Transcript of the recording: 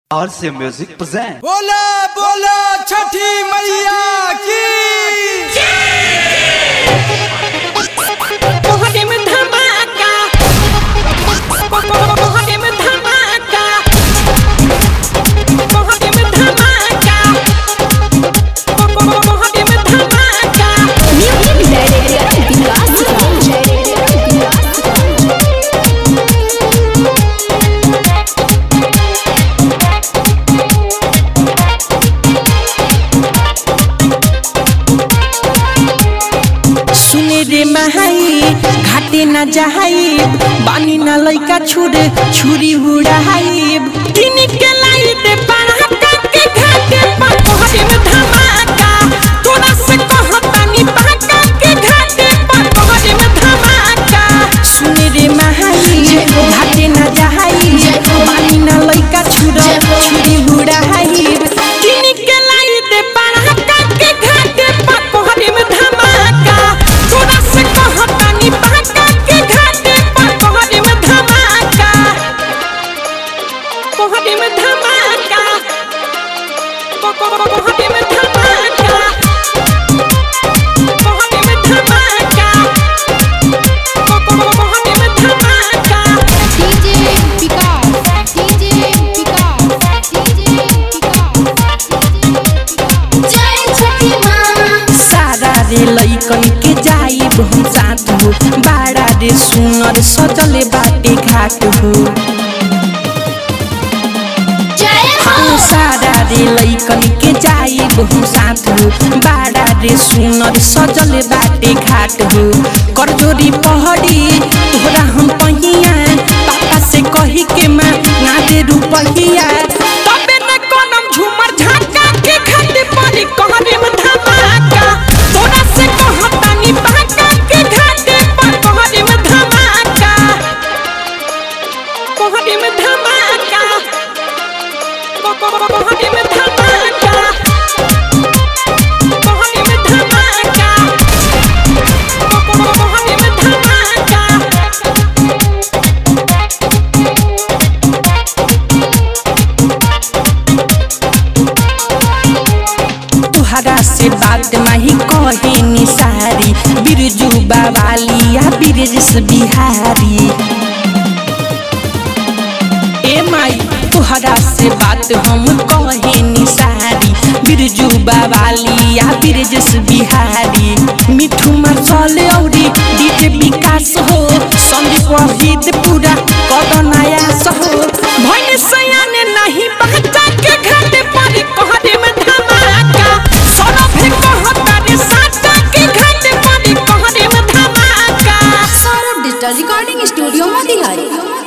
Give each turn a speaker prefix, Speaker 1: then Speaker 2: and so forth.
Speaker 1: और से music present
Speaker 2: बोला बोला छठी मैया की
Speaker 3: मोहरे में धमाका मोहरे में धमाका मोहरे में धमाका मोहरे में धमाका
Speaker 4: म्यूजिक डायरेक्टर
Speaker 3: सुने रे महाई घाटे न जहाई बानी न लइका छुरे छुरी उड़ाई दिन के लाई दे पड़ाका के घाटे पर मोहरे में धमाका तोरा से कहतानी पड़ाका के घाटे पर मोहरे में धमाका सुने रे महाई घाटे न जहाई बानी न लइका छुरे छुरी उड़ाई दिन के लाई दे पड़ाका के घाटे पर मोहरे में धमाका तोरा से कहतानी पड़ाका के घाटे पर मोहरे में धमाका मोहरे में धमाका मोहरे में धमाका मोहरे में धमाका मोहरे में धमाका
Speaker 4: DJ Vikas DJ Vikas DJ Vikas जय छठी मां
Speaker 3: सारा रे लइकन के जाई बहु साथ हो बाड़ा रे सुनर सजले बाटे घाट हो
Speaker 4: जय हो
Speaker 3: सारा रे लइकन के जाई बहु साथ हो बाड़ा रे सुनर सजले बाटे घाट हो करजोरी पहड़ी तोहरा हम पहिया पापा से कही के माँ ना दे रुपहिया तबे न कोनम झूमर झाका के खाते पड़ी कहरे में धमाका तोरा से कहतानी बाका के घाटे पर कहरे में धमाका कहरे में धमाका कहरे में धमाका कहरे में धमाका कहरे में धमाका तुहरा से बात माही कहे निसारी बिरजू बावाली या बिरजस बिहारी ए माई तुहरा से बात हम कहे निसारी बिरजू बावाली या बिरजस बिहारी मिठू मरसले औरी डीजे विकास हो संदीप वहीद पूरा कदनाया सहो भैन सयाने नहीं बच्चा के घाटे पर कहरे में धमाका सौरभ है कहता रे साचा के घाटे पर कहरे में धमाका
Speaker 4: Saurabh digital recording studio Motihari